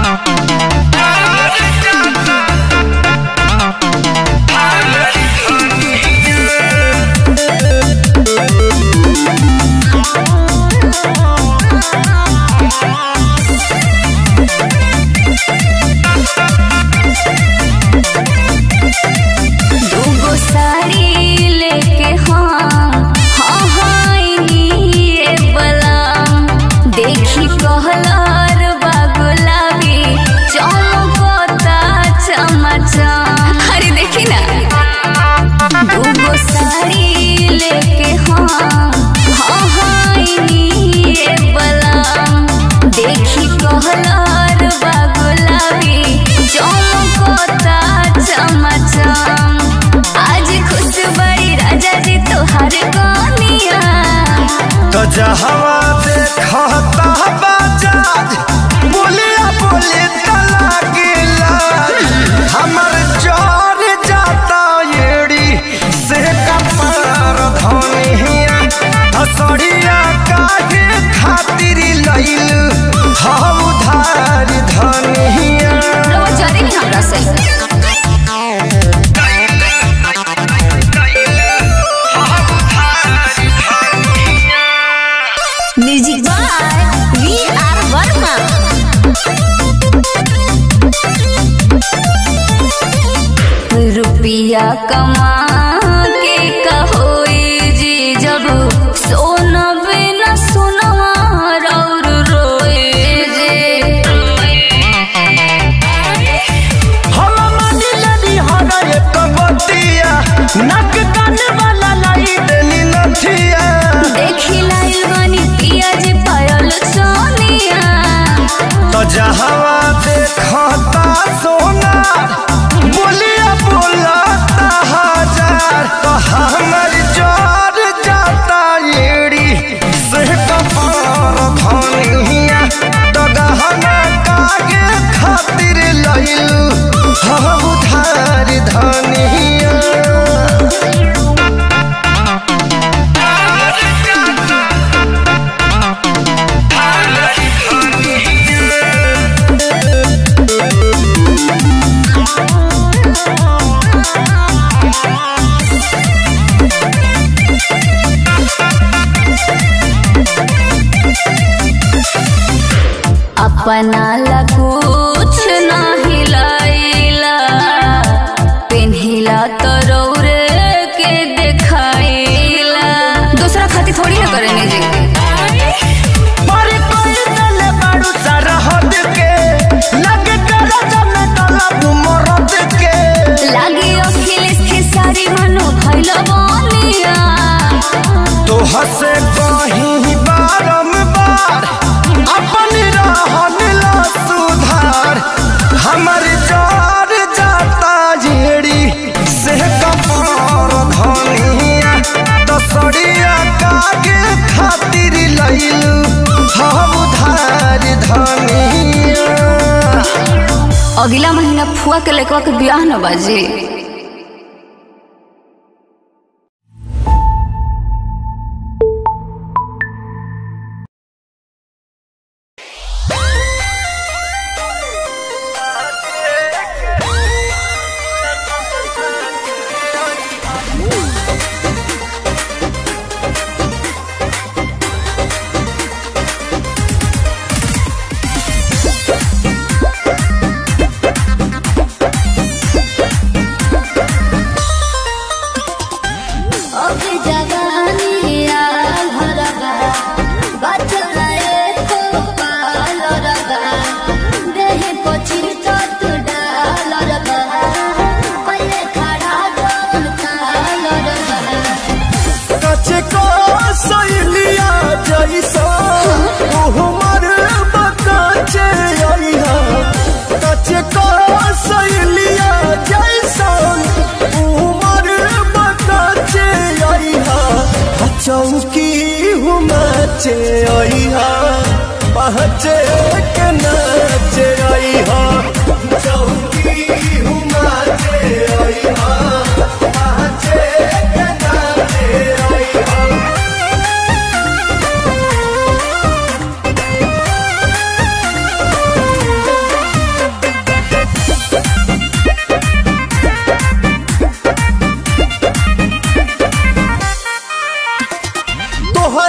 दूगो साड़ी लेके हाँ हाँ हाँ ये बलाम देखी कहलार बागुलाबी चमकता चमचम अरे देखी ना दूगो साड़ी लेके हाँ हाँ हाँ ये बलाम देखी कहलार बागुलाबी चमकता चमचम आज खुश बड़ी राजा जी तोहार कनिया तो जहवा देखता बाजार बोलिया बोली तला गिला हमर जोर जाता येड़ी से कपार धनिया हसड़िया काहे खातिर लइल हम उधार धनिया रवा जरे नहीं हमरा से music by V R Verma रुपया कमा के कहोई जी जब सोना बिना सोनवा और रोए जे हम मानी लड़ी हरा एक बतिया नक कान वाला लाई देनी नथिया देखी लाइल बानी पिया जी पायल सोनिया तो जहवा देखता सोना बोलिया बोलता हजार तो हमर जोर जाता येड़ी से कपार धनिया तो गहना कागे खातिर लइलू हम उधार धनिया अपना ला कुछ ना हिलाइला पेन्हिला तो रौरे के देखाइला दूसरा खातिर थोड़ी ना करेंगे जी पर कोई तले बाड़ू सरहद के लगे कर जम तलब मरद के लागी अखिलेश के सारी मनो भइल बनिया तो हसे कहीं बारंबार अपन रहन ला सुधार हमर जोर जाता जेड़ी से कपार धनिया दसड़िया कागे खातिर लइलू हम उधार धनिया अगला महीना फुआ के लड़का के ब्याह न बाजी अब जवानी आल हरगा बचल एको पाल रगा देहि पछि तत डाल रगा पहिले खड़ा जोन काल रगा कचे को सैलिया जैसा उहमर बकाचे आइहा कचे को सैलिया जैसा उहमर बकाचे आइहा चौकी हुमाचे आइहा पहचे के नाचे आइहा चौकी हुमाचे आइहा पहचे के नाचे आइहा ओ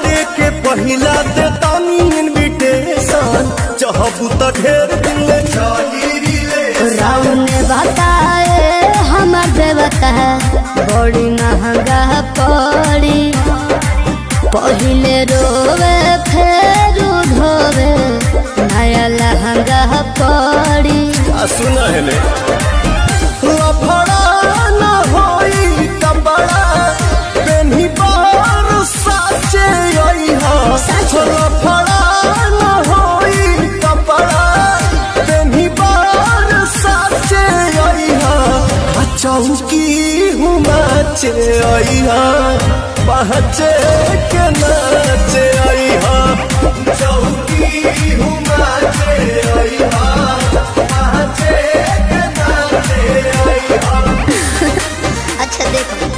बर्थडे के पहिला देतानी इनविटेशन चाहबू त ढेर दिन ले चली रिले राउन बताए हमर देवता बड़ी महंगा पड़ी पहिले रोवे फेर धोवे नया लहंगा पड़ी आ सुना है ले लफड़ा न होई कपड़ा पेन्ही बार साचे आई हा लफड़ा न होई कपड़ा पेन्ही बार साचे आई हा आ चौकी हुमाचे आई हा पहचे के नाचे आई हा चौकी हुमाचे आई हा पहचे के नाचे आई हा अच्छा देखो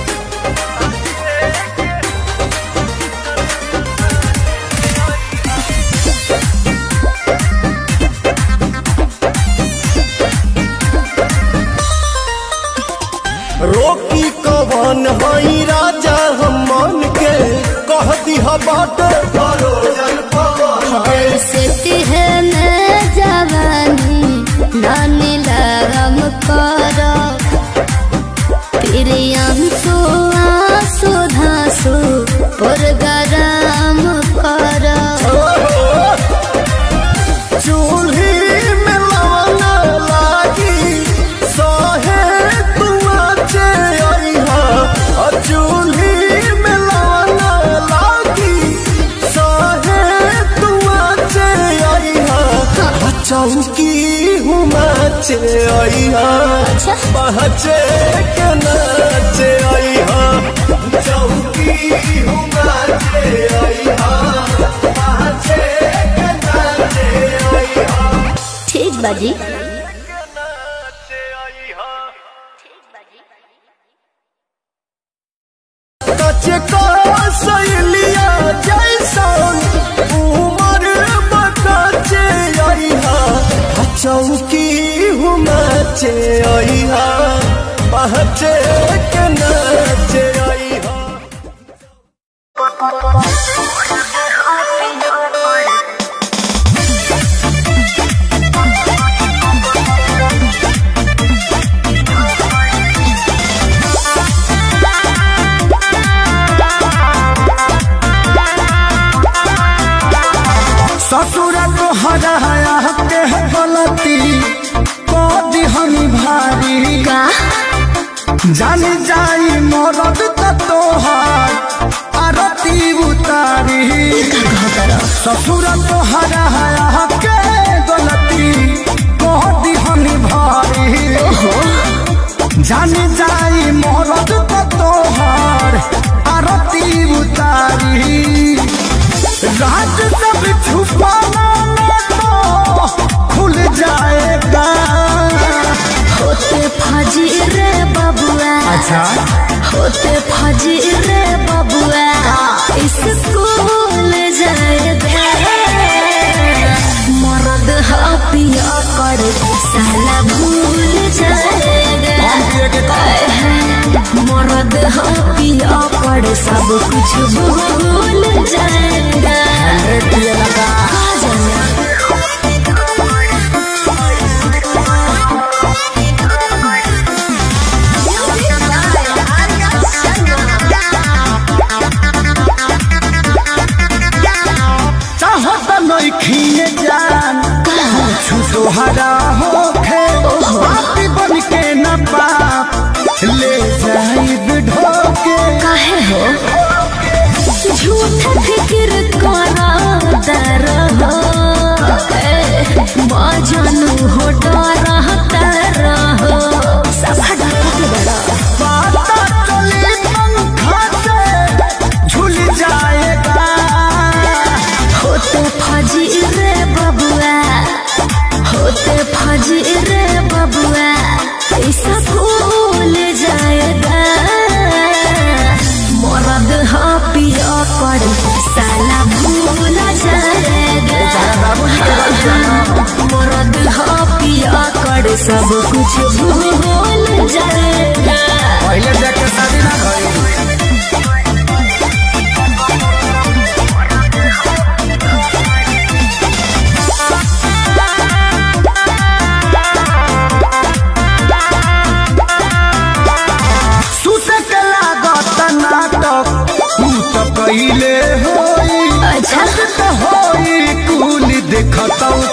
रोकी कवन हई राजा हम मन के कह दिहा बाट परोजन पवन के ऐसे तिहने जवानी नानी लगम करो प्रियंसु आंसू धांसु पुरगराम करो चूल्ही में लवना लागी सहे तुआचे अइहा आ चूल्ही में लवना लागी सहे तुआचे अइहा आ चौकी हुमाचे अइहा अच्छा। पहचे के नाचे अइहा चौकी हुमाचे अइहा पहचे के नाचे अइहा ठीक बाजी कचे का सहेलिया जैसन उमर बकाचे अइहा आ चौकी हुमाचे अइहा पहचे के नाचे अइहा ससुर को हराया के गलती को दिहनी भारी का जान जाई मरद त तोहार आरती उतारी ससुर को हराया के गलती को दिहनी भारी जान जाई मरद त तोहार आरती उतारी राज सब छुपाना न तो खुल जाएगा होते फजी रे बबुआ अच्छा होते फजी रे बबुआ स्कूल जाएगा मर्द हा पिया कर साला भूल जाएगा मर्द हा पिया कर सब कुछ भूल जाएगा आ जाना चाहत नइखिए जान कुछ तोहरा होखे बाती बन के न पाप ले जाइब ढोके काहे हो झूठ फिक्र करा दर हो माँ जानू हो डरा तर हो सफा डर के बड़ा पाता चली पंखा से झूल जाएगा होते फजी रे बबुआ होते फजी रे बबुआ ऐसा भूल जाएगा मरद हा पिया कर साला भूल जाएगा मरद हा पिया कर सब कुछ भूल जाएगा पहले देख के शादी ना करी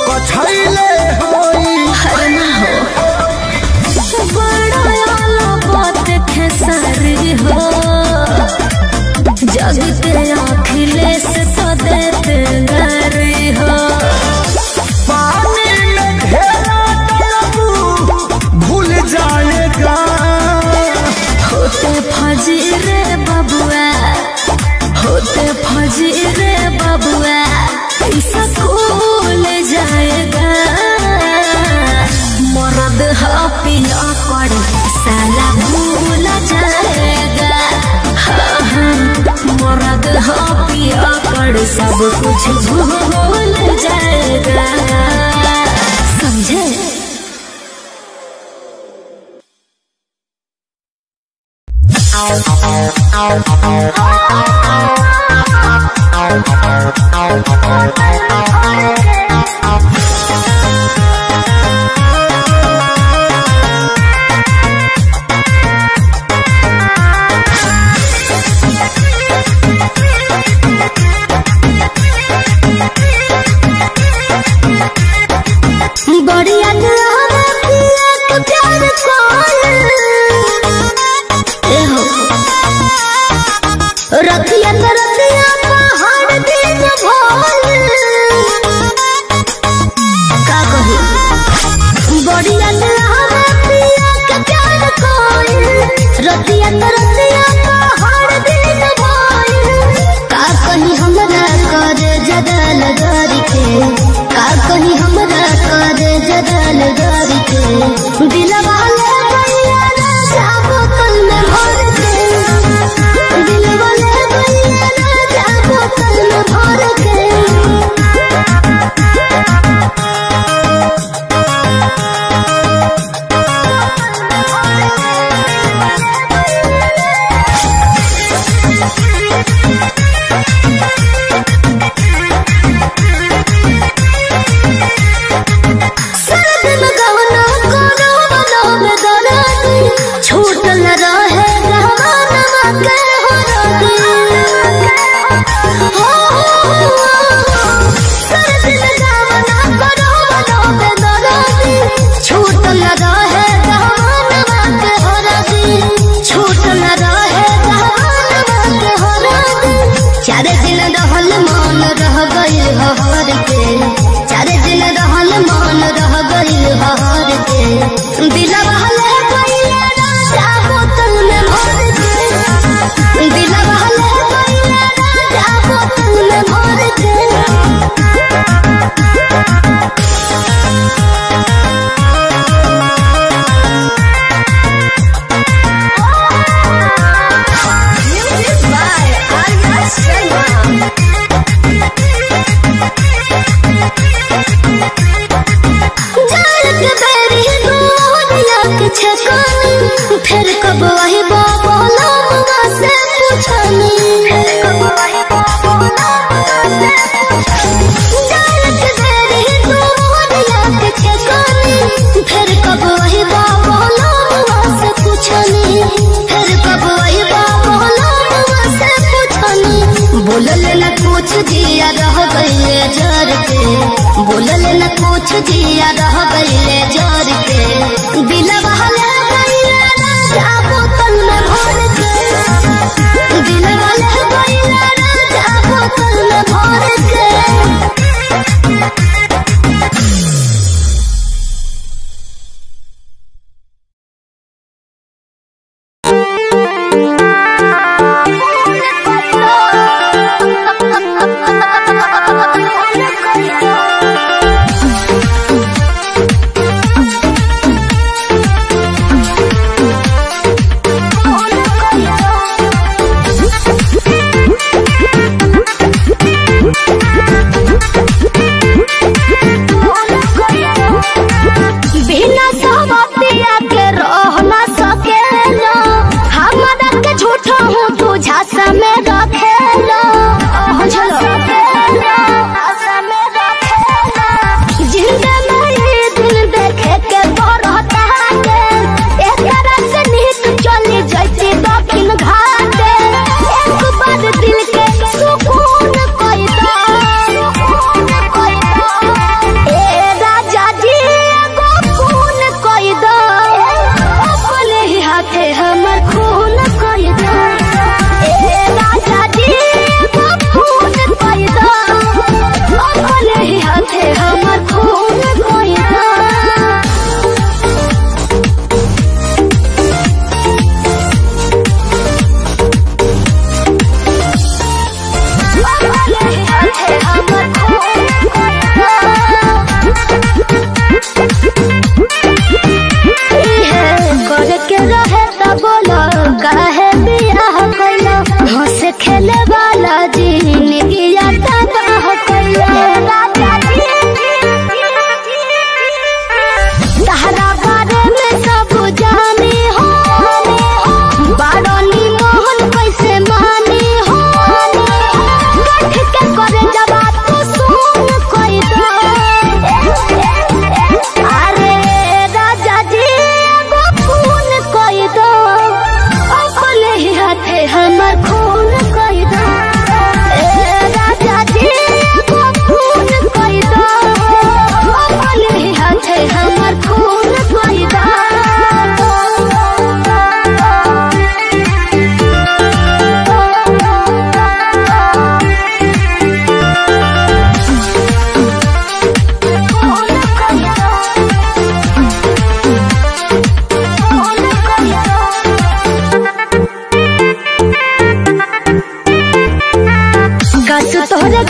पछैले होई अरे ना हो बड़ा आला बात खेसारी हो जगते अखिलेश तो देते गारी हो पानी में घेरा डलबू भूल जाएगा होते फजी रे बबुआ होते फजी रे बबुआ ऐसा कूल जाएगा मरद पिया कर साला भूल जाएगा हाँ, हाँ, मरद पिया कर सब कुछ भूल जाएगा समझे बढ़िया दुआरा पिया के प्यार कौन ए हो रतिया तो रतिया पहाड़ दिन भोल का कही बढ़िया दुआरा पिया के प्यार कौन रतिया तो रतिया पहाड़ दिन भोल का कही हमरा कर जदल गरी के का कही हमरा कर जदल गरी के दिलवा ले गइया राजा बोतल में भर के दिलवा ले गइया राजा बोतल में भर के सर्द में गवना कोनो बनो में दरादी छूट न रहे गहवाना के हो रादी हो सर्द में गवना कोनो बनो में दरादी छूट न रहे गहवाना के हो रादी छूट न रहे गहवाना के हो रादी चार दिन रहल मान रह गइल हर के चार दिन रहल मान रह गइल हर के दिलवा ले गइल राजा बोतल में भर के दिलवा ले गइल राजा बोतल में भर के Music by Arya Sharma. जाल के बेरी गोरिया के छकानी फिर कब वही बाबा मुआ से पूछनी फिर कब वही बाबा जाल के बेरी गोरिया के छकानी फिर कब वही बाबा मुआ से पूछनी फिर कब वही बाबा मुआ से पूछनी बोलल न कुछ जिया रह गइले जर के बोलल न कुछ जिया रह गइले जर के दिलवा ले गइले राजा बोतल में भर के दिलवा ले गइले राजा बोतल में भर के Thank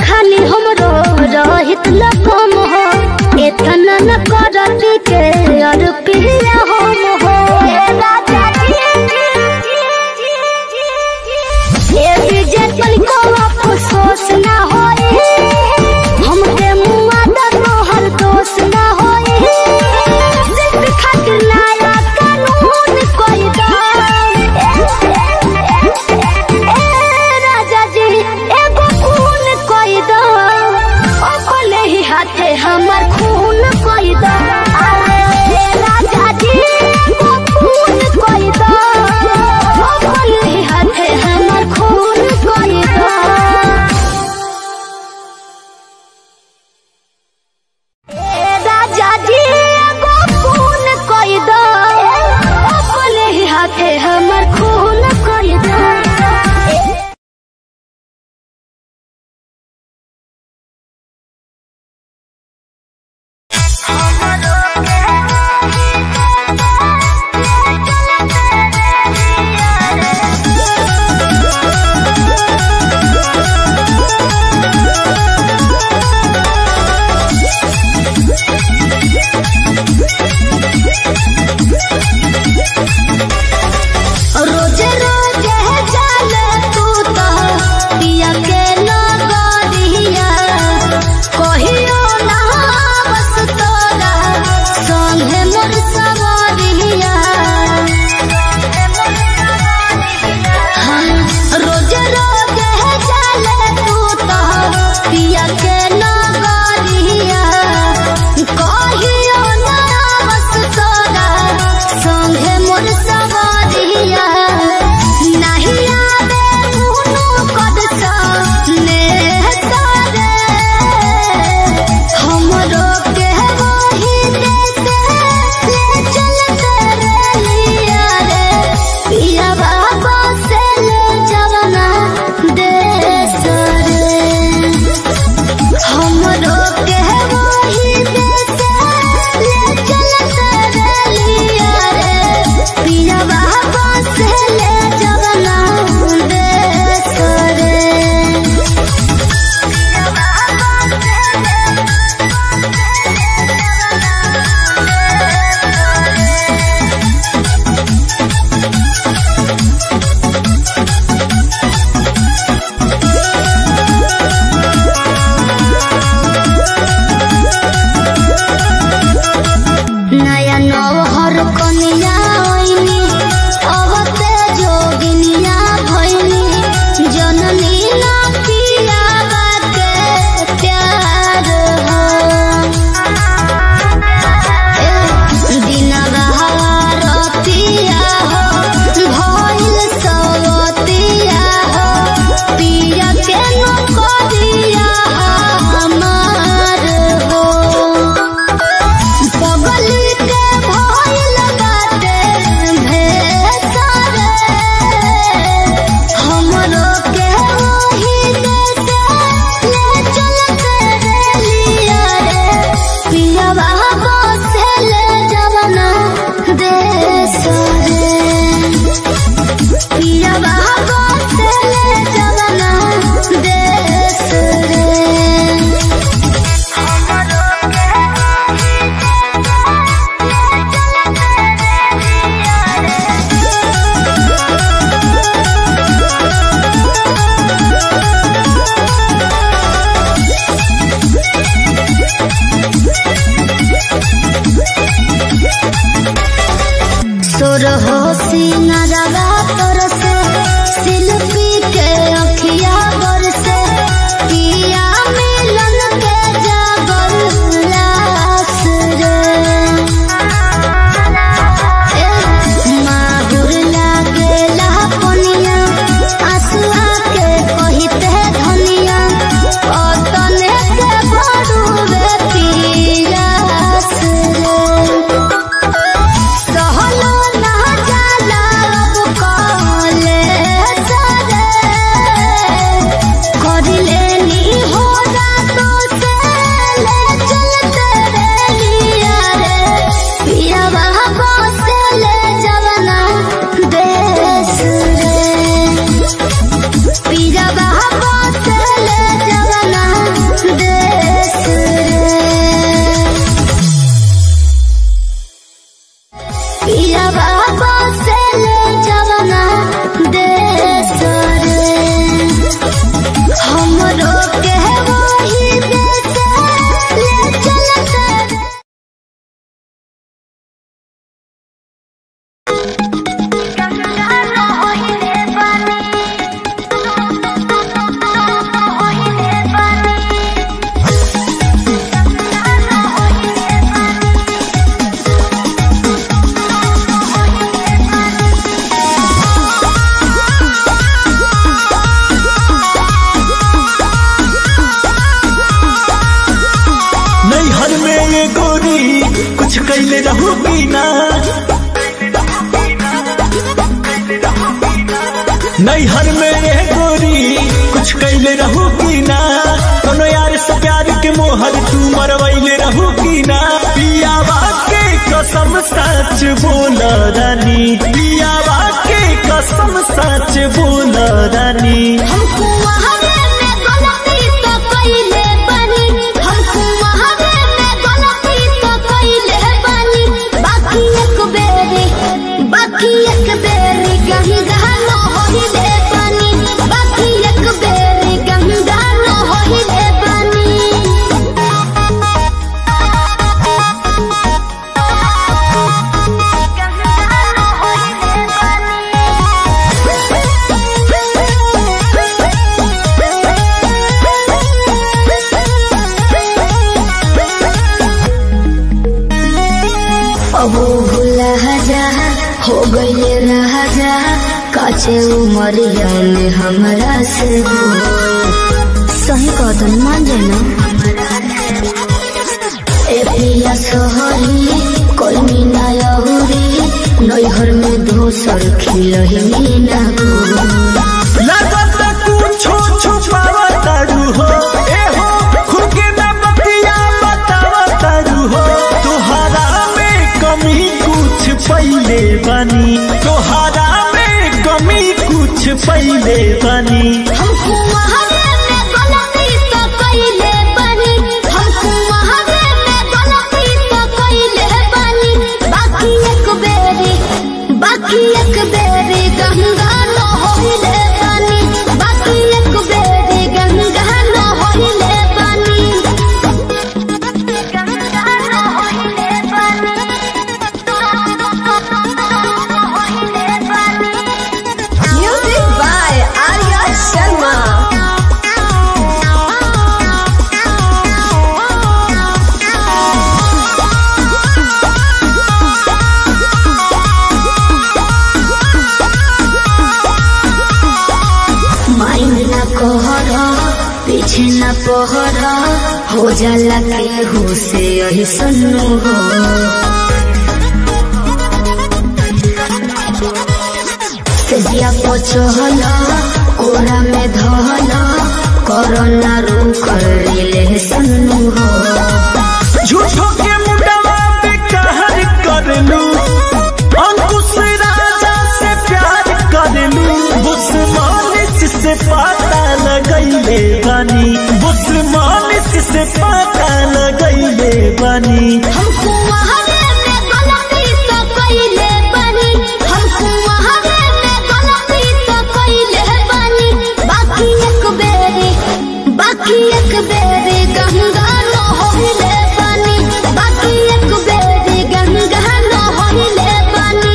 खाली हमरो रहित न कम हो एतना न करती के और पिया हम हो ए विजय तनिको अफसोस ना होई हमके मुआ द तोहर दोष ना होई सिर्फ खातिर नया कानून कोई दा ए राजा जी एगो खून कोई दा अपने ही हाथे हमर खून कोई दा अरे राजा जी एगो खून कोई दा अपने ही हाथे हमर खून कोई दा ए राजा जी एगो खून कोई दो अपने ही हाथे हमर खून कोई दो ये गोरी कुछ कैले रहू की ना नैहर में ये गोरी कुछ कैले रहू की ना कोनो यार से प्यार के मोहर तू मरवैले रहू की ना पियावा के कसम सच बोल रानी पियावा के कसम सच बोल रानी हमको वहावे में गलती तो कइले बानी हमको वहावे में गलती तो कइले बानी बाकी एक बेरी बाकी एक बेरी कहीं गानो होइले बानी बाकी एक बेरी कहीं गानो होइले बानी अबो भूला जा हो गईले राजा काचे उमरिया में हमरा से हो सही कदम मान जाना ए पिया सोहरी कोई मीना यहुरी नैहर में दोसर खिलही ना को लगत कुछो छुपावा तारू हो ए हो खुके न बतिया बतावा तारू हो तोहरा में कमी कुछ पहिले बनी तोहरा में कमी कुछ पहिले बनी हमको वहावे में गलती तो कइले बानी हमको वहावे में गलती तो कइले बानी बाकी एक बेरी बाकी एक बेरी गंगा न होइले बानी बाकी एक बेरी गंगा न होइले बानी गंगा न होइले बानी होइले बानी Music by Arya Sharma. Mind न कहर पीछे न पहर हो जाला के हो से यही सन्नु हो तेजिया पचहल कोरा में धहल कोरोना रू कर ले सन्नु हो झूठो के मुंडवा पे कहर कर लू अंकुश राजा से प्यार कर लू बुस्मानिस से पता लगैले बानी बुस्मानिस से पता लगैले बानी हमको वहावे में गलती तो कइले बानी हमको वहावे में गलती तो कइले बानी बाकी एक बेरी बाकी एक बेरी गंगा न होइले बानी बाकी एक बेरी गंगा न होइले बानी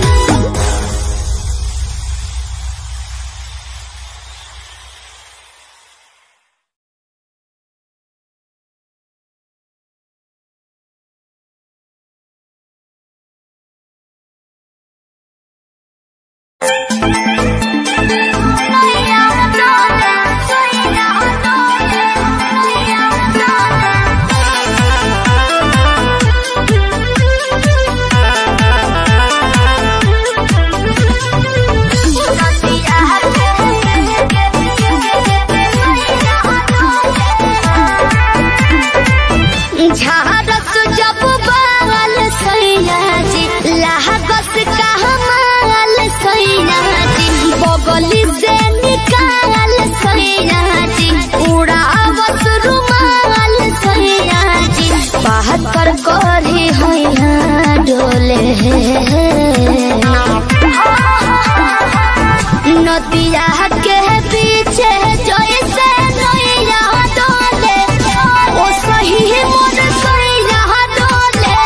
झारस जब बाल सैया जी लागत कहमाल सैया जी बगली से निकाल सैया जी उड़ावत रुमाल सैया जी बहत्तर करी हैया डोले नदिया के पीछे जैसे नैया डोले ओ सही मोर सैया डोले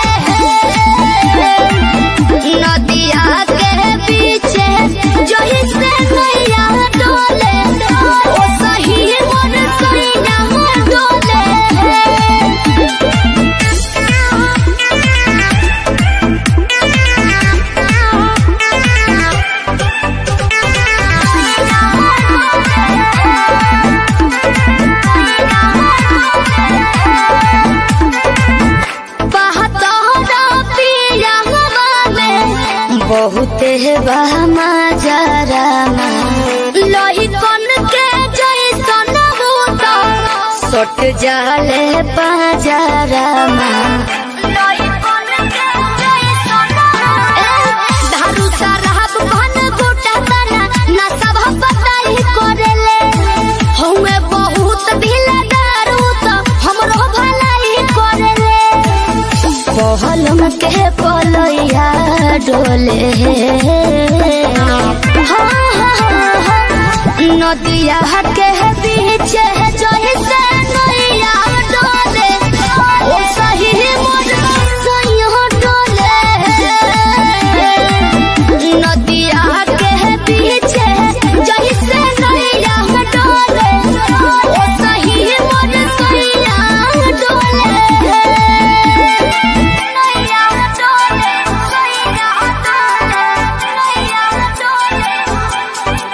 नदिया के पीछे जैसे नैया डोले ओ सही मोर सैया डोले बहुते बहमा जरामा लोही कन के जैसन भूत सट जाले पाजरामा लोही कन के जैसन धारू साराब भन गोटा तना ना सब पताई करेले हउए बहुत ढीला दारू तो हमरो भलाई करेले पहलम के पलैया डोले हाँ, हाँ, हाँ, हाँ। नदिया के बीच जैसे नैया डोले ओ सही मोर सैया डोले नदिया के बीच जैसे नैया डोले ओ सही मोर सैया डोले नैया डोले सैया डोले नैया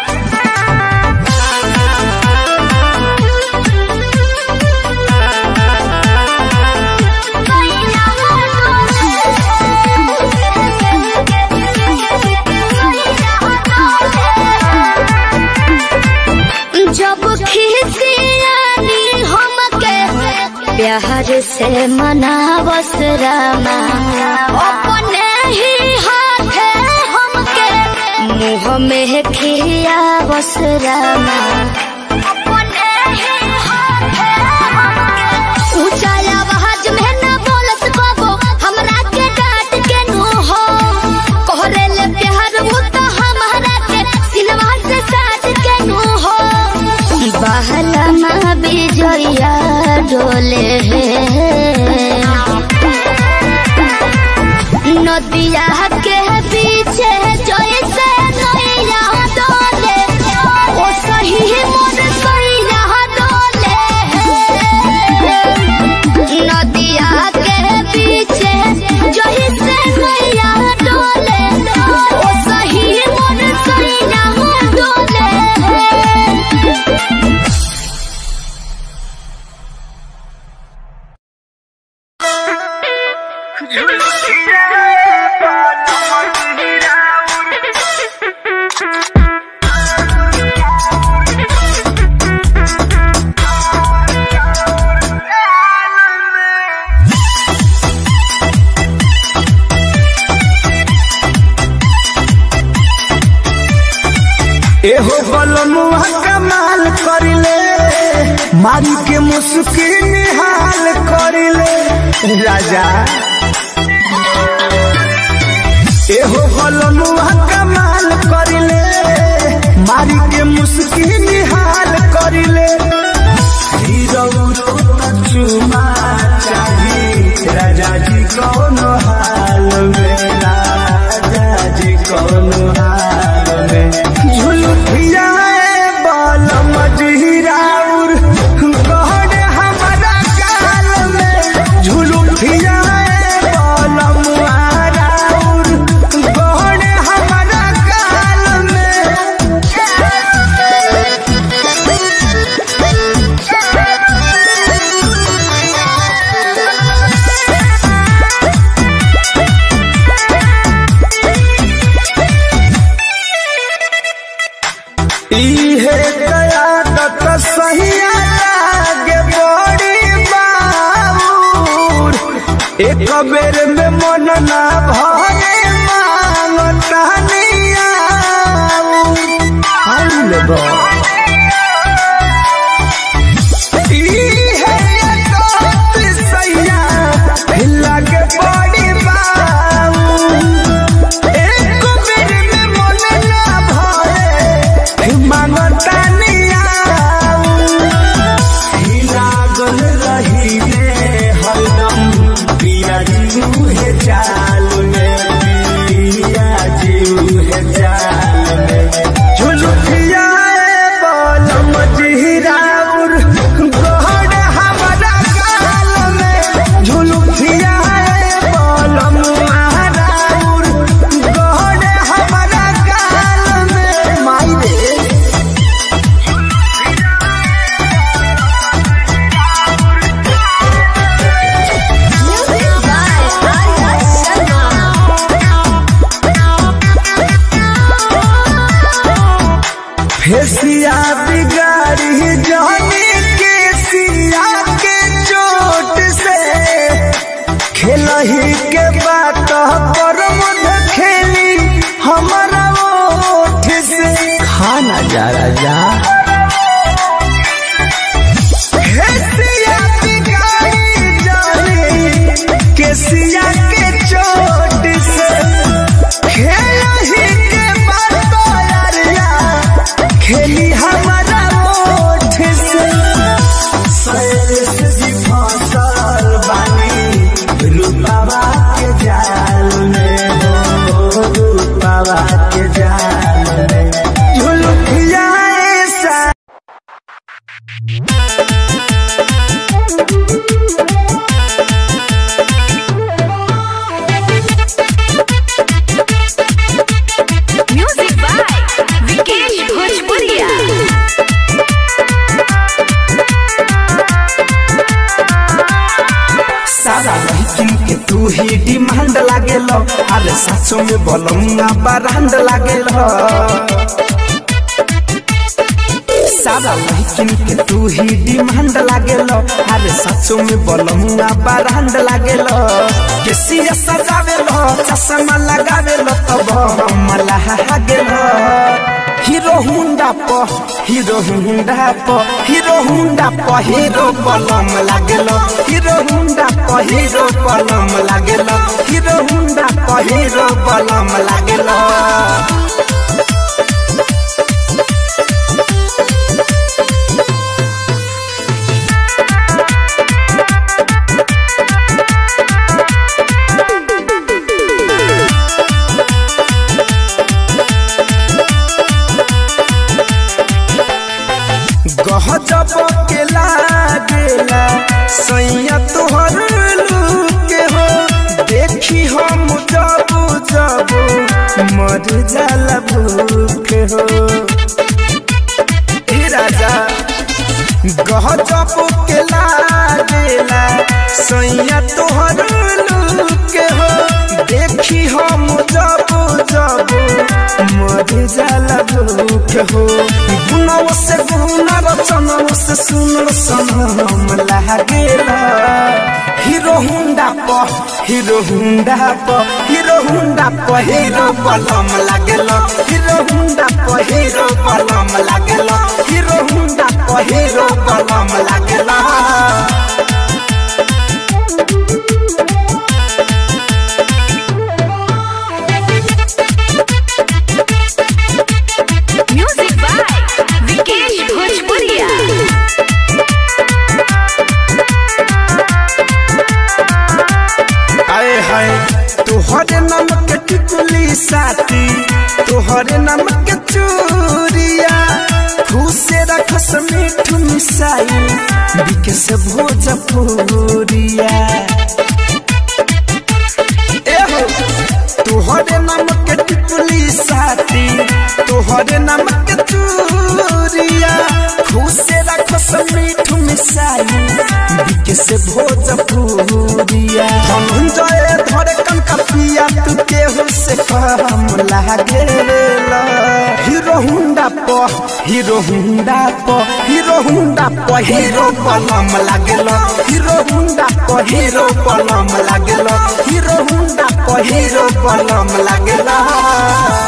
जब खिसियानी हमके प्यार से मनावस रामा अपने ही हाथे हमके मुँह में खियावस रामा अपने ही हाथे हमके ऊंचा आवाज में न बोलस बाबो हमरा के डांट के नु हो कोहरे ले प्यार वो तो हमारा के सिनवा से साथ के नु हो बहला माँ बिजया डोले नदिया के पीछे जैसे नैया डोले ओ सही मोर सैया डोले नदिया के पीछे जैसे नैया डोले ओ सही मोर सैया डोले एहो बलमुआ कमाल करिले मारी के मुस्किन निहाल करिले राजा एहो बलमुआ कमाल करिले मारी के मुस्किन निहाल करिले हीरो चुमा चाही राजा जी कौन हाल में राजा जी कौन हाल में झुलुठिया बाल मजहिराउर कहने हमारा गाल में झुलुठिया बाल मुहाराउर कहने हमारा गाल में इहे कयादत सहिया लागे बड़ी बाबूर एक बेर में मन ना भरे मांगता निया लागे बड़ी बाबूर एक बेर में मन ना भरे मांगता नियाऊ लागल रही हरदम पिया जीव है चाल में पिया जीव है चाल में झुलुकिया बोल मजहिराउर गोहर हमारा गाल में झुलुकिया बोल महाराउर गोहर हमारा गाल में माई रे Music by Arya तू ही डिमांड लागेल अरे सासो में बलमुआ बरांड लागेल सारा लड़किन के तू ही डिमांड लागेल अरे सचो में बलमुआ बरांड लागेल केसिया सजावेल चश्मा लगावेल तब हम लागेल हीरो हुंडा प हीरो हुंडा प हीरो हुंडा प हीरो बलम लागेल हीरो हुंडा प हीरो बलम लागेल हीरो हुंडा प हीरो बलम लागेल गहजब के लागेला सैया तोहर लूके हो देखी हम जब जब मर जाला भूखे हो हे राजा गहजब के लागेला सैया तोहर लूके हो देखी हम जब जब मर जाला भूखे हो गुनव से गुन रचनव से सुन सनम लागेला हीरो हुंडा प हीरो हुंडा प हीरो हुंडा प हीरो बलम लागेला हीरो हुंडा प हीरो बलम लागेला हीरो हुंडा प हीरो बलम लागेला म्यूजिक बाय विकेश भोजपुरिया आए हाय तोहरे नाम के टिकुली साथी तोहरे नाम के चूरिया खुशे रखस मीठ मिसाई बिकस भोजपुरिया एहो तोहरे नाम के टिकुली साथी तोहरे नाम के चूरिया खुशे रखस मीठ मिसाई बिकस भोजपुरिया धनंजय धरे कनका पिया तू केहू से कम लागेला हीरो हुंडा प हीरो हुंडा प हीरो हुंडा प हीरो बलम लागेला हीरो हुंडा प हीरो बलम लागेला हीरो हुंडा प हीरो बलम लागेला